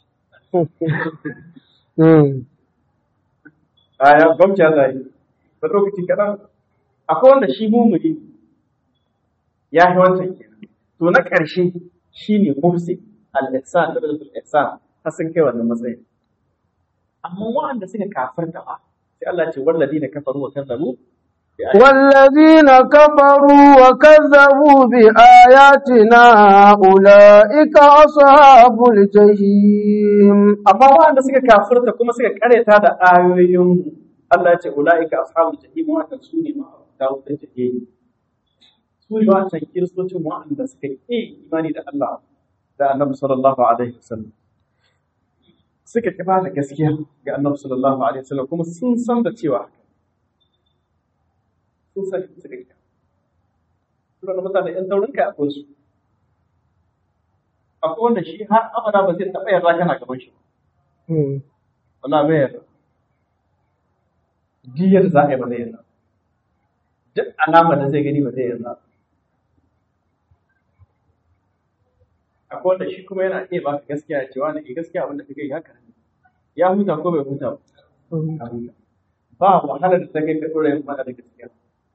a ya gwamci ya zai da lokaci kaɗan akwai wanda shi mumuni ya yi wancan kenan to na ƙarshe shi ne mufsi al-ihsan da al-ihsan har sun kai wannan matsayin amma waɗanda suka kafirta ba sai Allah ce walladina kafaru wa kazzabu والذين كفروا وكذبوا بآياتنا أولئك أصحاب الجحيم amma waɗanda suka kafirta kuma suka kareta da ayoyin Allah ya ce ulaika ashabul jahim wannan su ne ma ta wutar jahim su ne wancan kiristocin waɗanda suka yi imani da Allah da Annabi sallallahu alaihi wasallam suka kifa da gaskiya ga Annabi sallallahu alaihi wasallam kuma sun san da cewa sun san su da ita suna da mutane ‘yan taurin kai akwai su akwai wanda shi har abada ba zai taɓa yarda kana gaban shi wala bai yarda diyar za a yi ba zai yarda duk alama da zai gani ba zai yarda akwai wanda shi kuma yana iya baka gaskiya ya cewa na ke gaskiya abinda kake yi haka ya huta ko bai huta ba ya huta ba wahalar da ta kai ka ɗora yin faɗa da gaskiya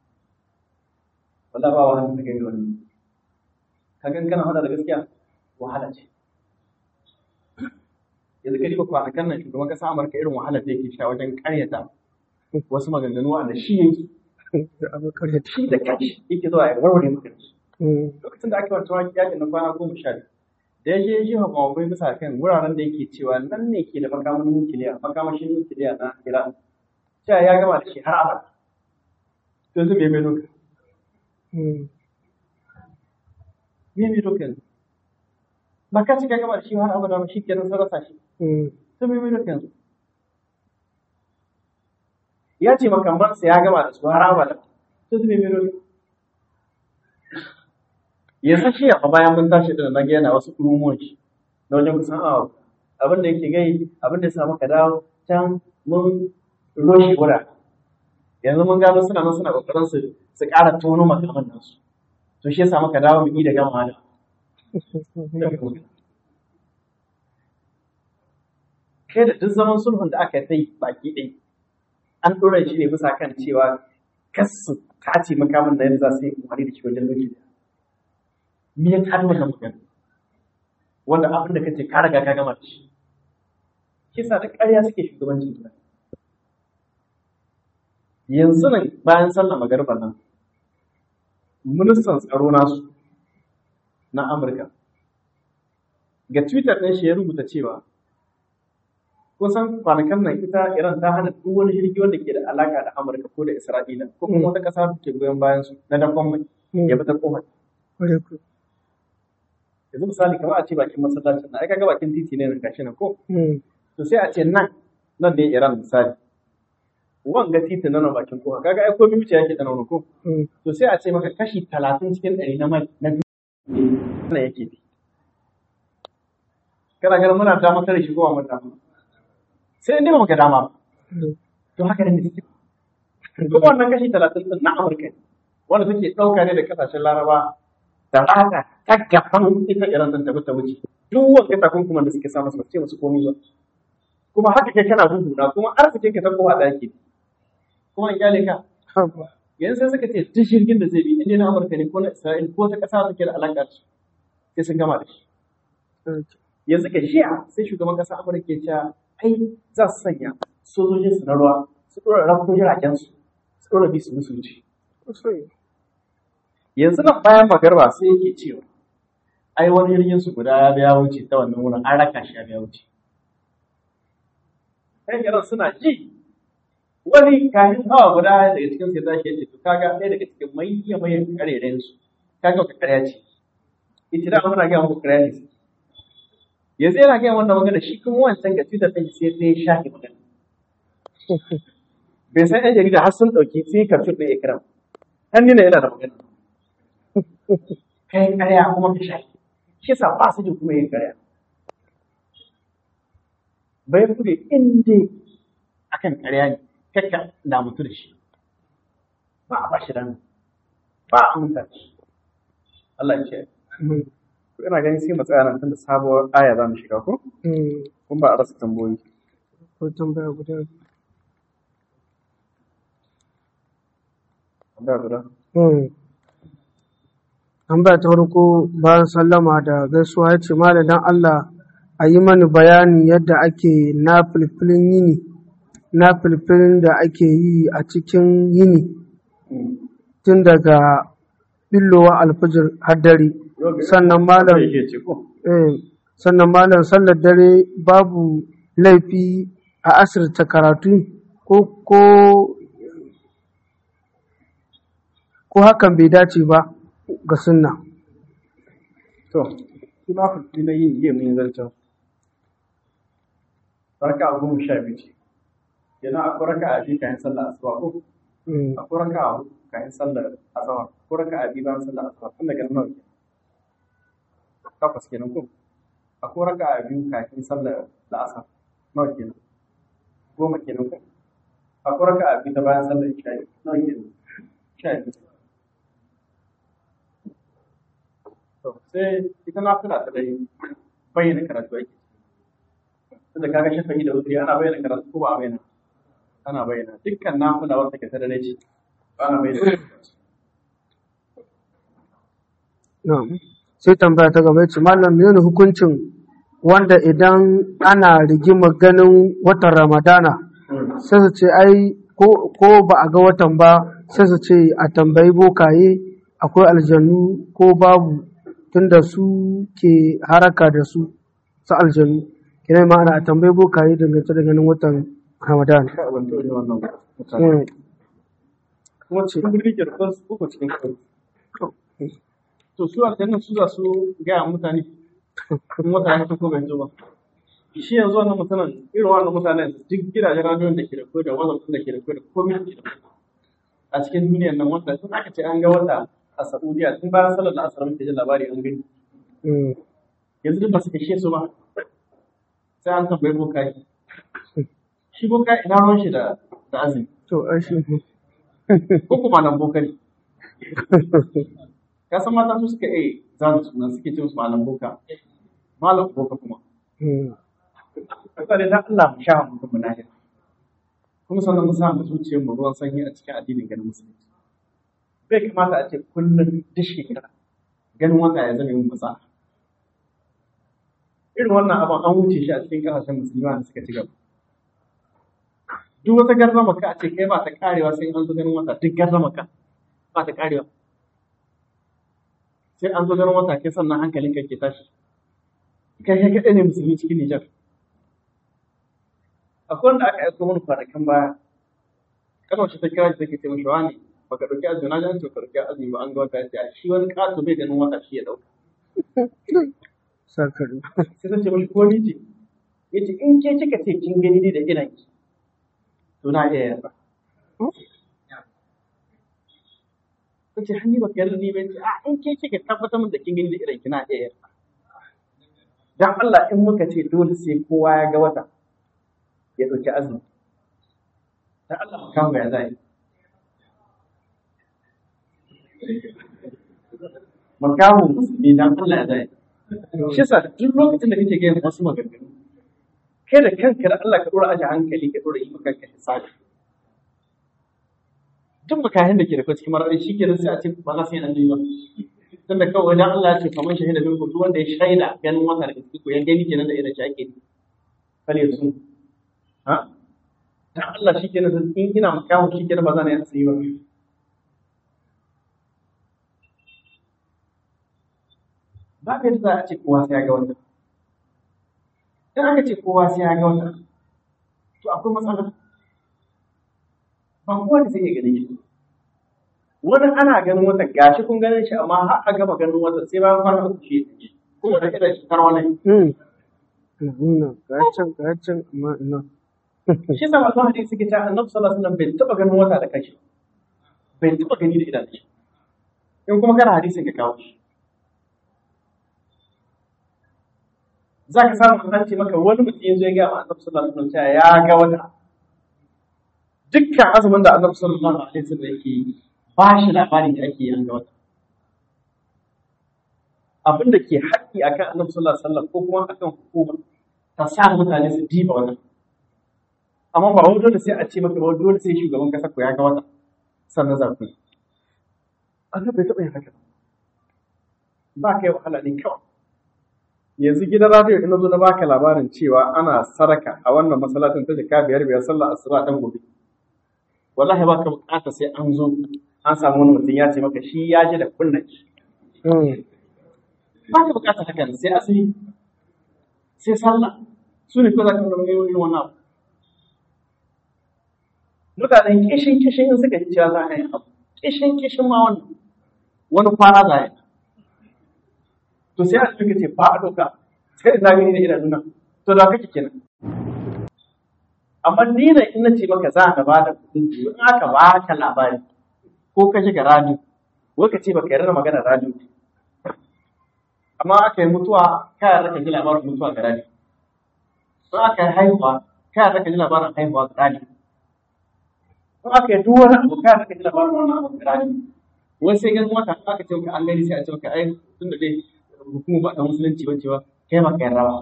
wala ba wahala ta kai wani ka gan kana hada da gaskiya wahala ce yanzu ka diba kwanakan nan shugaban kasa amurka irin wahalar da yake sha wajen karyata wasu maganganu wanda shi yake shi da kashi yake zuwa ya warware maka shi lokacin da ake wata wani yakin na kwana goma sha biyu da ya je ya jefa mawai bisa kan wuraren da yake cewa nan ne ke da makamashin nukiliya makamashin nukiliya na iran cewa ya gama da shi har abada to yanzu me mai doka me mai doka yanzu ba ka cika gaba da shi har abada ba shi kenan sun rasa shi to me mai doka yanzu ya ce makamansa ya gama da su har abada to me mai doka yanzu shi a bayan mun tashi da na yana wasu kurumuwan shi na wajen kusan awa abin da yake gai abin da ya samu ka dawo can mun roshi wura yanzu mun gano suna nan suna kokarin su su ƙara tono makaman nasu to shi ya samu ka dawo mu yi da gama da kai da duk zaman sulhun da aka yi baki ɗaya an ɗora shi ne bisa kan cewa kasu tace makamin da yanzu za su yi amfani da shi wajen doki me ya tada wannan magana wanda abin da kace ka riga ka gama da shi kisa da ƙarya suke shugabancin gida yanzu nan bayan sallar magarba nan ministan tsaro nasu na amurka ga twitter ɗin shi ya rubuta cewa kusan kwanakan nan ita iran ta hana duk wani jirgi wanda ke da alaka da amurka ko da isra'ila ko kuma wata ƙasa da ke goyon bayan su na dakon mai ya bi ta kofar yanzu misali kamar a ce bakin masallacin na ai kaga bakin titi ne nan gashi nan ko to sai a ce nan nan ne Iran misali wanga titi na nan bakin kowa kaga ai komai wuce yake da nan ko to sai a ce maka kashi 30 cikin 100 na mai na duniya yake bi kana ganin muna da maka da shi kowa mun dama sai in dai ba maka dama ba to haka ne take kuma wannan kashi 30 din na Amurka ne wanda take dauka ne da kasashen Laraba da haka ta gaban ita iran zan tafi ta wuce duk wanda takunkuman da suke samu su ce musu komai ba kuma haka kai kana na kuma arzikin ka ta kowa da yake kuma in kyale ka yanzu sai suka ce duk jirgin da zai bi inda na amurka ne ko na isra'il ko ta kasa da ke da alaƙa da sai sun gama da shi yanzu ka shi'a sai shugaban kasa amurka ke cewa ai za su sanya sojojin su na ruwa su ɗora rafin jiragen su su ɗora bi su musu wuce yanzu nan bayan magarba sai yake cewa ai wani jirgin su guda ya biya wuce ta wannan wurin an raka shi ya biya wuce kai yaran suna ji wani kafin awa guda daga cikin sai tashi ya ce to kaga ɗaya daga cikin manya manyan karerayen su kaga wata karya ce ita da muna gaya muku karya ne yanzu yana gaya wannan magana shi kuma wancan ga twitter ɗin sai sai ya shafe magana bai san yan jarida har sun ɗauki sai kafin ɗin ikram har nuna yana da magana kai karya kuma ka shafi shi sa ba su ji kuma yin karya bai kuɗe inda akan karya ne kakka da mutu da shi ba a bashi rana ba a mutar Allah ya ce ina ganin sai mu tsaya nan tunda sabuwar aya za mu shiga ko kun ba a rasa tambayoyi ko tambaya guda tambaya guda tambaya ta farko bayan sallama da gaisuwa ya ce malam dan Allah a yi mani bayani yadda ake na filfilin yini na filfilin da ake yi a cikin yini tun daga billowa alfijir har dare sannan malam yake ce ko eh, sannan malam sallar dare babu laifi a asirta karatu ko ko ko hakan bai dace ba ga sunna to shi ma fulfi na yin yi mun zancen raka a goma sha biyu ce kenan akwai raka a biyu kayan sallar asuba ko Mm, akwai raka a hudu kayan sallar azahar akwai raka a biyu bayan sallar asuba tun daga nawa kenan takwas kenan ko akwai raka a biyu kafin sallar la'asar nawa kenan goma kenan ko akwai raka a biyu ta bayan sallar isha nawa kenan sha biyu to sai ita na fila ta dai bayyana karatu ake tunda kaga shafa'i da wuturi ana bayyana karatu ko ba a bayyana ana bayyana dukkan nafila wata ke ta da ce ana bayyana na'am. sai tambaya ta gaba ya ce malam menene hukuncin wanda idan ana rigima ganin watan ramadana sai su ce ai ko ko ba a ga watan ba sai su ce a tambayi bokaye akwai aljannu ko babu tunda su ke haraka da su su aljannu kina ma'ana a tambayi bokaye dangance da ganin watan ramadana ka ban taɓa jin wannan mutane Mm, kuma cikin birni ke da kansu uku cikin kawai to su aljannan su za su gaya wa mutane in wata ya fito ko bai zo ba shi yanzu wannan mutanen irin wannan mutanen duk gidajen radiyon da ke da koda wazan da ke da koda komai da ke da koda a cikin duniyar nan wanda tun aka ce an ga wata a Saudiya tun bayan sallar da asar muke jin labari an gani mm, yanzu duk ba su kashe su ba sai an tambayi bokaye shi boka ina ruwan shi da da azumi to ai shi ko kuma nan boka ne ka san mata su suka yi zanu suna suke ce musu malam boka malam boka kuma Mm, kasa da Allah mu sha mu kuma na kuma sannan mu sa mu zuciyar mu ruwan sanyi a cikin addinin ganin musulunci bai kamata a ce kullum duk shekara ganin wanda ya zama yin masa irin wannan abin an wuce shi a cikin kasashen musulmi da suka ci gaba duk wata garzama ka a ce kai ba ta karewa sai an zo ganin wata duk garzama ka ba ta karewa sai an zo ganin wata kai sannan hankalin ka ke tashi kai kai kaɗai ne musulmi cikin Nijar akwai wanda aka aiko mana kwanakan baya kana wacce ta kira shi take ce mashi wani baka ɗauki azumi na ji an ce ka ɗauki azumi ba an ga wata ya ce a shi wani ƙato bai ganin wata shi ya ɗauka sarkari sai ta ce mashi ko ni ce ya ce in ke kika ce kin gani ni da idan ki to na iya yarda ta ce hannu baka yarda ni ba ce a in ke kika tabbatar min da kin gani da idan ki na iya yarda dan Allah in muka ce dole sai kowa ya ga wata ya ɗauki azumi dan Allah mu kama ya zai makamu musulmi dan Allah ya zai shi yasa duk lokacin da kake gaya wasu maganganu kai da kanka da Allah ka dora aje hankali ka dora yi maka kanka hisabi duk makahin da ke da kai cikin marari shi ke sai a ce ba za su yi nan ba tunda kawai wajen Allah ya ce kamar shahida bin duk wanda ya shaida ganin wata da cikin ku ya gani kenan da irin shi ake kale su ha dan Allah shi kenan in ina makamu shi kenan ba za na yi asiri ba ba ka yadda za a ce kowa sai ya ga wata in aka ce kowa sai ya ga wata to akwai matsala ba kowa da zai iya ganin shi wani ana ganin wata gashi kun ganin shi amma har a gama ganin wata sai bayan fara uku shi ya ko wata irin shi kar wani Mm. Nuna, ga can, ga can, amma ina. shi sa masu hadisi suke cewa annabi sallallahu alaihi wasallam bai taba ganin wata da kashi bai taba gani da idanun shi in kuma kana hadisin ka kawo shi za ka samu an ce maka wani mutum yanzu ya gaya ma annabi sallallahu alaihi wasallam cewa ya ga wata dukkan azumin da annabi sallallahu alaihi wasallam yake yi ba shi labarin da ake yin ga wata abin da ke haƙƙi akan annabi sallallahu alaihi wasallam ko kuma akan hukuma ta sa mutane su diba wannan amma ba wani dole sai a ce maka ba dole sai shugaban kasa ko ya ga wata sannan za ku annabi bai taɓa yin haka ba kai wahala ne kawai yanzu gidan radio ina zo na baka labarin cewa ana saraka a wannan masallacin ta jika biyar biyar sallar asuba dan gobe wallahi ba ka bukata sai an zo an samu wani mutum ya ce maka shi ya ji da kunnan shi ba ka bukata haka sai asiri sai sallah su ne ko za ka zama yin wannan abu mutanen kishin kishin in suka ji cewa za a yi abu kishin kishin ma wannan wani kwana za a yi to sai a cikin ce ba a doka sai da gani da idanuna to da kake kenan amma ni da in nace maka za ka bada kudin in aka baka labari ko ka shiga radio wai ka ce baka yarda magana radio amma aka yi mutuwa ka yarda ka ji labarin mutuwa ga radio in aka yi haihuwa ka yarda ka ji labarin haihuwa ga radio in aka yi duk wani abu ka yarda ka ji labarin wani abu ga radio wai sai ganin maka aka ce maka an gani sai a ce maka ai tun da dai hukumar ba da musulunci ba cewa kai maka yarda ba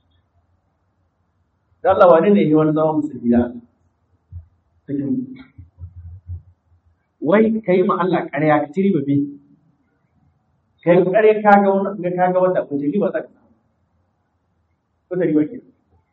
da Allah wane ne ya wani zama musulmi da cikin wai kai ma Allah ƙarya ka tiri babe kai ƙarya ka ga wani ka ga wanda ko riba ta ko da riba ke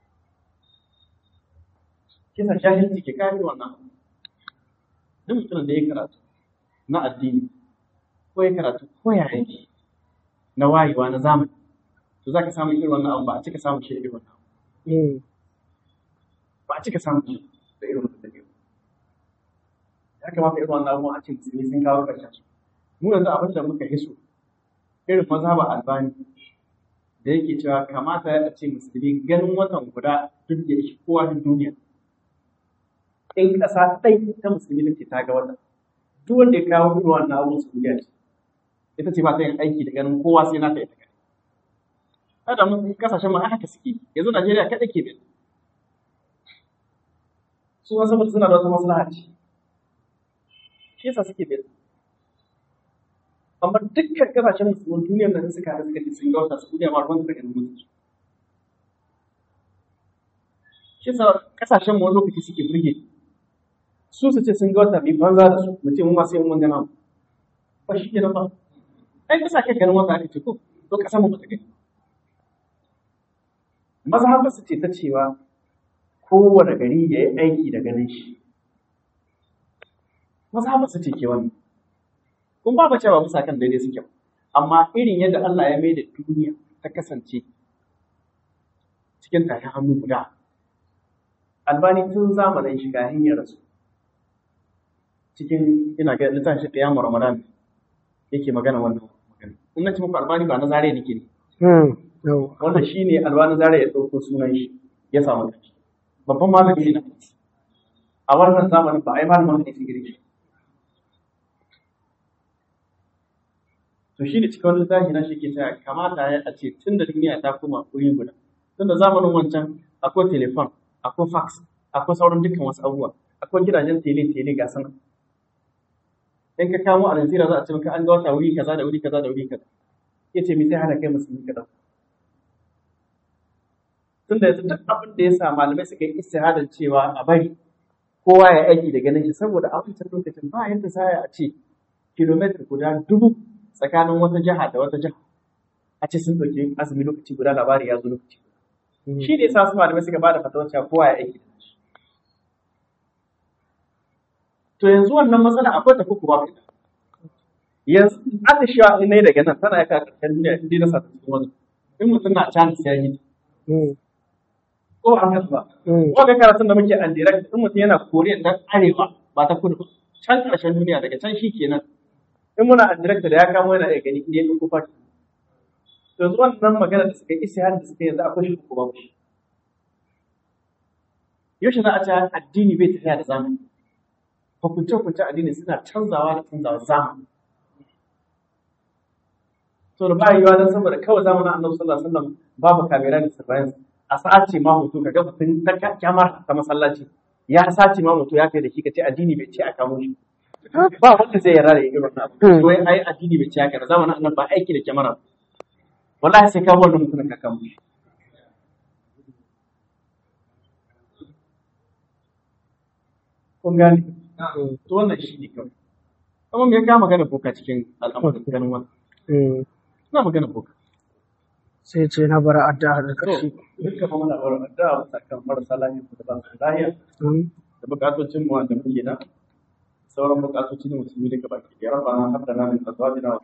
kisa jahilci ke kare wannan duk mutumin da ya karatu na addini ko ya karatu ko ya yake na wayewa na zamani to za ka samu irin wannan abu ba a cika samun shi irin wannan abu ba a cika samun shi da irin wannan dabi'u ya kamata irin wannan abu a ce musulmi sun kawo ƙarshen su mu yanzu abin da muka hiso irin mazhaba albani da yake cewa kamata ya ce musulmi ganin watan guda duk da shi kowa duk duniya in ƙasa ɗai ta musulmi da ke ta ga wata duk wanda ya kawo irin wannan abu su duniya ce ita ce ba ta yin aiki da ganin kowa sai na ta ita kai kada mun kasashen ma haka suke yanzu Najeriya kaɗai ke da su wasu mutu suna da wata maslaha ce shi yasa suke da amma dukkan kasashen musulman duniyar nan suka da suka ce sun ga wata su duniya ma ruwan suka ganin mutu shi yasa kasashen mu wani lokaci suke burge su su ce sun ga wata mai banza da su mu ce mu ma sai mun gana ba shi kenan ba ai kasa kai ganin wata ake ce ko to kasa mu bata gani mazhabar su ce ta cewa kowane gari ya yi aiki da ganin shi mazhabar su ce ke wani kun ba cewa bisa kan daidai suke amma irin yadda Allah ya mai da duniya ta kasance cikin tafi hannu guda albani tun zamanin shiga hanyar rasu cikin ina ga littafin shi ƙiyamu ramadan yake magana wannan magana in na ci muku albani ba na zare nake ne wannan shi ne albani zare ya ɗauko sunan shi ya samu kanshi babban malami ne na a wannan zamanin ba a yi malamin hadisi gare shi to shi ne cikin wani littafi na shi ke cewa kamata ya a ce tun da duniya ta koma wuri guda tun da zamanin wancan akwai telefon akwai fax akwai sauran dukkan wasu abubuwa akwai gidajen tele tele ga sana in ka kamo a Najeriya za a ce maka an ga wata wuri kaza da wuri kaza da wuri kaza ya ce mi sai hana kai musulmi ka dauka tun da yanzu duk abin da ya sa malamai suka yi istihadar cewa a bari kowa ya aiki da ganin shi saboda a wancan lokacin ba yadda za a ce kilomita guda dubu tsakanin wata jiha da wata jiha a ce sun ɗauki azumi lokaci guda labari ya zo lokaci shi ne sa su malamai suka bada fatawar cewa kowa ya aiki to yanzu wannan matsala akwai ta kuku babu ita yanzu aka shi in ne daga nan tana yaka karshen duniya in dai na sa cikin wani in mutum na can sai yi ko a haka ba wanda karatun da muke an direct in mutum yana koriya ta arewa ba ta kudu can karshen duniya daga can shi kenan in muna an direct da ya kamo yana iya gani in ya ɗauko fati to yanzu wannan magana da suka yi isa da suka yanzu akwai shi ko babu shi yaushe za a ce addini bai tafiya da zamani hukunce hukunce addini suna canzawa da canzawa zamani to da ba yiwa dan saboda kawai zamanin annabi sallallahu alaihi wasallam babu kamera da surveillance a sace ma hoto ka ga mutum ta kyamar ta masallaci ya sace ma hoto ya kai da shi ka ce addini bai ce a kamo shi ba wanda zai yarda da irin wannan abu Mm. wai ai addini bai ci haka ba zamanin annabi ba aiki da kyamara wallahi sai ka wannan mutumin ka kama shi kun gane to wannan shi ne kawai amma me ya kama magana boka cikin al'amarin ganin wannan Mm. ina magana boka sai ce na bara addu'a da to ƙarshe duka fa muna bar addu'a bisa kan marasa lafiya da ba su lafiya Mm. da bukatocin mu wanda muke da sauran bukatoci na musulmi daga baki da rabbana hab lana min azwajina wa